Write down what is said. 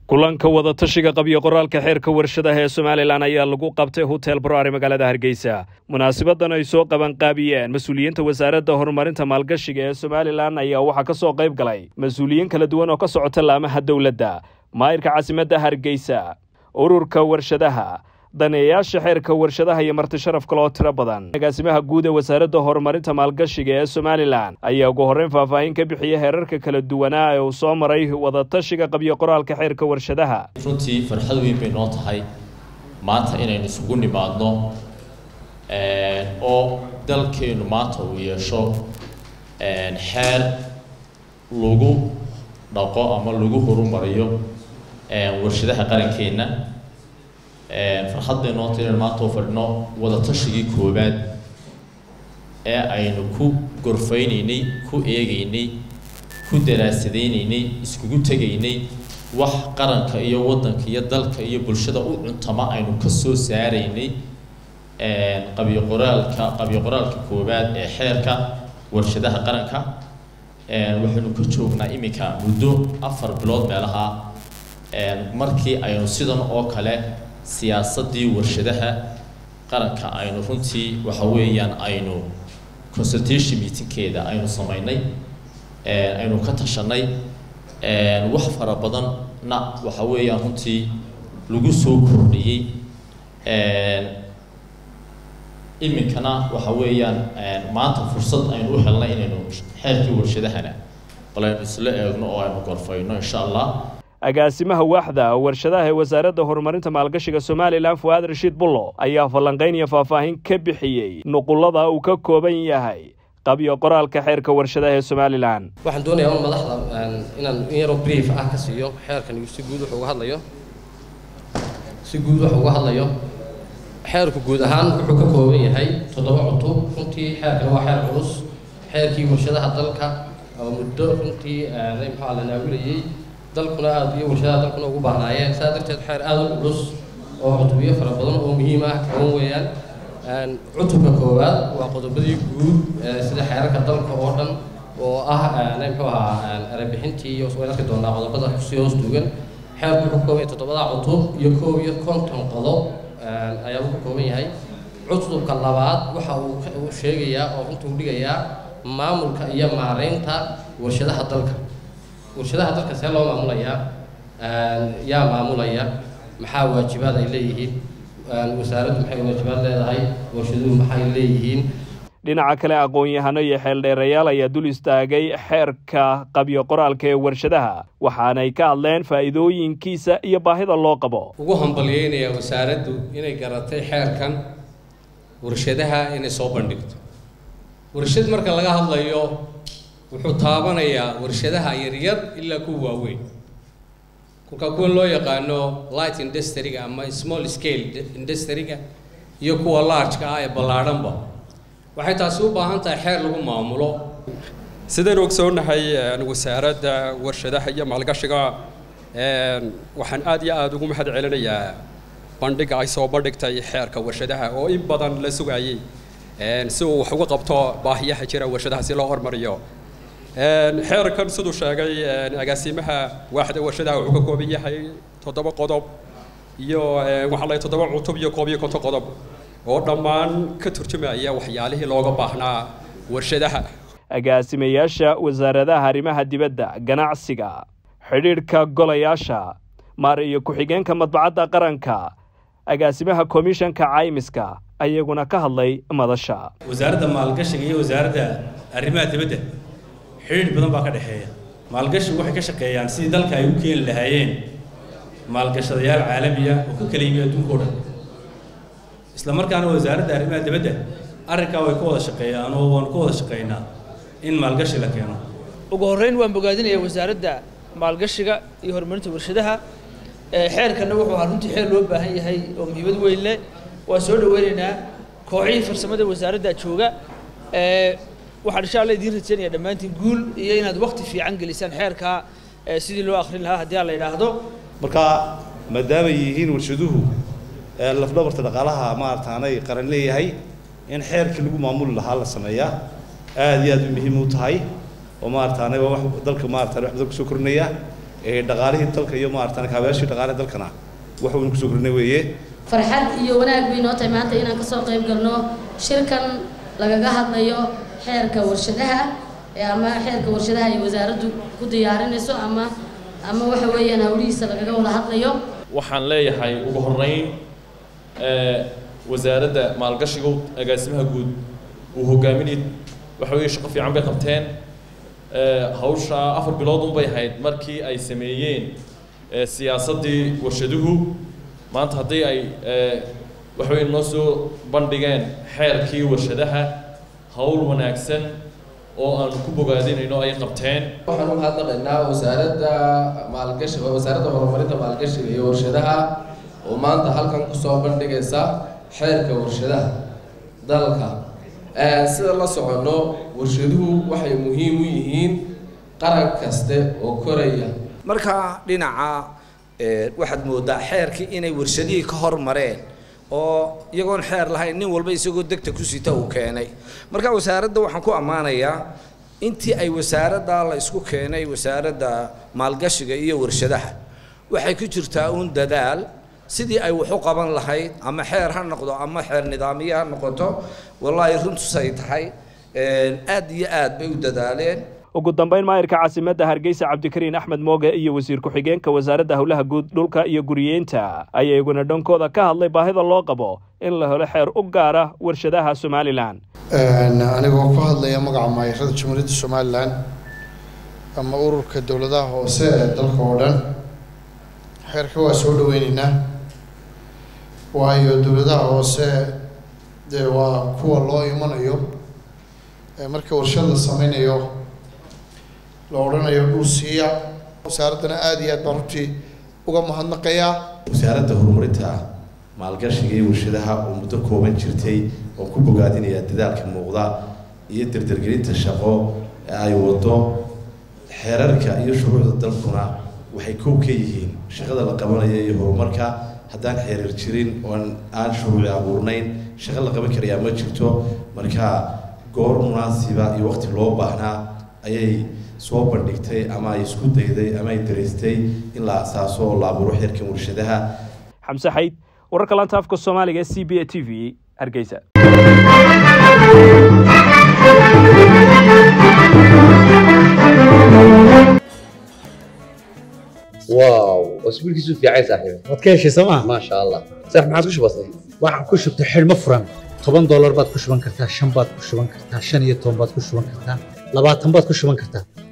kulanka wadatashiga qabyo qoraalka xeerka warshadaha ee somalilan ayaa lagu qabtay hotel broari magaalada hargeysa munaasibadan ay soo qabanqaabiyeen mas-uuliyiinta wasaaradda horumarinta maalgashiga ee somalilan ayaa waxaa ka soo qayb galay mas-uuliyiin kala duwan oo ka socota laamaha dowladda maayirka caasimadda hargeysa ururka warshadaha daneeyayaasha xeerka warshadaha iyo marti sharaf kaloo tiro badan agaasimaha guud ee wasaaradda horumarinta maalgashiga ee somalilan ayaa ugu horreyn faahfaahin ka bixiyay heerarka kala duwanaa ee uu soo maray wadatashiga qabyo qoraalka xeerka warshadaha runtii farxad weyn bay noo tahay maanta inaynu isugu nimaadno oo dalkeenu maanta uu yeesho xeer lagu dhaqo ama lagu horumariyo warshadaha qarankeenna farxad bay noo tahay inaynu maanta u fadhino wadatashigii koowaad ee aynu ku gorfaynaynay ku eegaynay ku daraasadaynay iskugu tegaynay wax qaranka iyo waddanka iyo dalka iyo bulshada u cuntama aynu ka soo saaraynay qabyo qoraalka qabyo qoraalka koowaad ee xeerka warshadaha qaranka waxaynu ka joognaa iminka muddo afar bilood meelaha markii aynu sidan oo kale siyaasaddii warshadaha qaranka aynu runtii waxa weeyaan aynu consultation meetingkeeda aynu samaynay aynu ka tashanay wax fara badanna waxa weeyaan runtii lagu soo kordhiyey iminkana waxa weeyaan maanta fursad aynu u helnay inaynu xeerkii warshadahana bal aynu isla eegno oo aynu gorfayno insha allah agaasimaha waaxda warshadaha ee wasaaradda horumarinta maalgashiga somalilan fuaad rashiid bullo ayaa falanqayn iyo faahfaahin ka bixiyey nuqullada uu ka kooban yahay qabyo qoraalka xeerka warshadaha ee somalilan waxaan doonayaa un madaxda inaan in yaroo brief ah ka siiyo xeerkan si guud wuxuu uga hadlayo si guud wuxuu uga hadlayo xeerku guud ahaan wuxuu ka kooban yahay toddoba cutub runtii xeerkan waa xeer culus xeerkii warshadaha dalka oo muddo runtii maxaa la naawilayey dalkuna aada iyo warshadaha dalkuna ugu baahnaayeen saa darteed xeer aada u culus oo cutubyo fara badan oo muhiim ah kaban weeyaan cutubka koowaad waa qodobadii guud sida xeerarka dalka oo dhan oo ah muxuu ahaa erebixintii iyo waan arki doonaa qodobada kusii hoos duugan xeerku wuxuu ka kooban yahay toddobada cutub iyo koob iyo konton qodob ayaa uu ka kooban yahay cutubka labaad waxa uu sheegayaa oo runtuu dhigayaa maamulka iyo maareynta warshadaha dalka warshadaha dalka see loo maamulayaa yaa maamulaya maxaa waajibaad ay leeyihiin wasaaraddu maxay waajibaad leedahay warshaduhu maxay leeyihiin dhinaca kale aqoon-yahano iyo xeeldheerayaal ayaa dul istaagay xeerka qabyo qoraalka ee warshadaha waxaanay ka hadleen faa'iidooyinkiisa iyo baahida loo qabo ugu hambalyeynayaa wasaaraddu inay garatay xeerkan warshadaha inay soo bandhigto warshad marka laga hadlayo wuxuu taabanayaa warshadaha yaryar ilaa kuwa waaweyn kolkaa kuwa loo yaqaano light industryga ama small scale industryga iyo kuwa largeka ah ee ballaadhanba waxay taasi u baahan tahay xeer lagu maamulo sidaynu ogsoonahay wasaaradda warshadaha iyo maalgashiga waxaan aad iyo aada ugu mahad celinayaa bandhiga ay soo bandhigtay xeerka warshadaha oo in badan la sugayey si uu wax uga qabto baahiyaha jira warshadaha si loo hormariyo xeerkan siduu sheegay agaasimaha waaxda warshadaha wuxuu ka kooban yahay toddoba qodob iyo waxaa la toddoba cutub iyo koob iyo konton qodob oo dhammaan ka turjumaya waxyaalihii looga baahnaa warshadaha agaasimayaasha wasaaradaha arrimaha dibadda ganacsiga xidhiidhka golayaasha maar iyo ku-xigeenka madbacadda qaranka agaasimaha komishanka caymiska ayaguna ka hadlay madasha wasaaradda maalgashiga iyo wasaaradda arrimaha dibadda xidhiidh badan baa ka dhexeeya maalgashigu waxay ka shaqeeyaan sidii dalka ay u keeni lahaayeen maalgashadayaal caalamiya oo ka kala yimi adduunka o dhan isla markaana wasaaradda arrimaha dibadda arrinkaa way ka wada shaqeeyaan oo waanu ka wada shaqeynaa in maalgashi la keeno ugu horreyn waan bogaadinayaa wasaaradda maalgashiga iyo horumarinta warshadaha xeerkanna wuxuu ahaa runtii xeer loo baahan yahay oo muhiimad weyn leh waan soo dhaweynaynaa kooxihii farsamada wasaaradda jooga waxaan insha alla idiin rajaynaya dhammaantiin guul iyo inaad wakti fiican gelisaan xeerkaa sidii loo akrin lahaa haddii aan la idhaahdo marka maadaamay yihiin warshaduhu lafdhabarta dhaqaalaha maarataanay qaran leeyahay in xeerkii lagu maamuli lahaa la sameeyaa aad iyo aad u muhiim u tahay oo maarataanay waa wax dalka maarataanay wax badan kusoo kordhinaya dhaqaalihii dalka iyo maaratan kaabayaashii dhaqaalaha dalkana wax waynu kusoo kordhinay weeye farxad iyo wanaag bay noo tahay maanta inaan kasoo qayb galno shirkan lagaga hadlayo xeerka warshadaha ama xeerka warshadaha ay wasaaraddu ku diyaarinayso ama ama waxa weeyaan hawlihiisa lagaga wada hadlayo waxaan leeyahay ugu horreyn wasaaradda maalgashiga agaasimaha guud uu hogaaminay waxa weeye shaqo fiican bay qabteen hawsha afar bilood unbay ahayd markii ay sameeyeen siyaasaddii warshaduhu maanta haddii ay waxa weye noo soo bandhigeen xeerkii warshadaha hawl wanaagsan oo aan ku bogaadinayno ay qabteen waxaan u mahadnaqaynaa wasaaradda maalgashi wasaaradda horumarinta maalgashiga iyo warshadaha oo maanta halkan kusoo bandhigaysa xeerka warshadaha dalka sida la soconno warshaduhu waxay muhiim u yihiin qaran kaste oo koraya marka dhinaca waxaad moodaa xeerkii inay warshadihii ka hormareen oo iyagoon xeer lahayn nin walba isagoo degta ku sita uu keenay marka wasaaradda waxaan ku ammaanayaa intii ay wasaaradda la isku keenay wasaaradda maalgashiga iyo warshadaha waxay ku jirtaa uun dadaal sidii ay wax u qaban lahayd ama xeer ha noqdo ama xeer nidaamiye ha noqoto wallaahi runtusay tahay aad iyo aad bay u dadaaleen ugu dambayn maayirka caasimadda hargeysa cabdikariin axmed mooge iyo wasiir ku-xigeenka wasaaradda howlaha guud dhulka iyo guriyeynta ayaa iguna dhankooda ka hadlay baahida loo qabo in la helo xeer u gaara warshadaha somalilan anigoo ku hadlaya magaca maayirada jamhuuriyadda somalilan ama ururka dowladaha hoose ee dalka oo dhan xeerka waa soo dhaweyneynaa waayo dowladaha hoose dee waa kuwa loo imanayo marka warshad la sameynayo la odhanayo dhul siiya wasaaraddana aada iyo aad baan runtii uga mahadnaqayaa wasaaradda horumarinta maalgashiga iyo warshadaha oo muddo kooban jirtay oo ku bogaadinaya dadaalka muuqda iyo dardargelinta shaqo ee ay wado xeerarka iyo shuruucda dalkuna waxay kow ka yihiin shaqada la qabanaya iyo horumarka haddaan xeerar jirin oon aan shuruuci abuurnayn shaqo la qaban karayaa ma jirto marka goor munaasiba iyo waqti loo baahnaa ayay soo bandhigtay ama ay isku dayday ama ay daraystay in la asaaso oo la abuuro xeerkan warshadaha xamse xayd wararka laanta afka soomaaliga ee c b a t v hargeysa واو اسبوع كيسو في عايز صاحبي waad ka heshay sooma ما شاء الله صح ما عادش بسيط waxaan ku shubtay xidhmo furan toban doolar baad ku shuban kartaa shan baad ku shuban kartaa shan iyo toban baad ku shuban kartaa labaatan baad ku shuban kartaa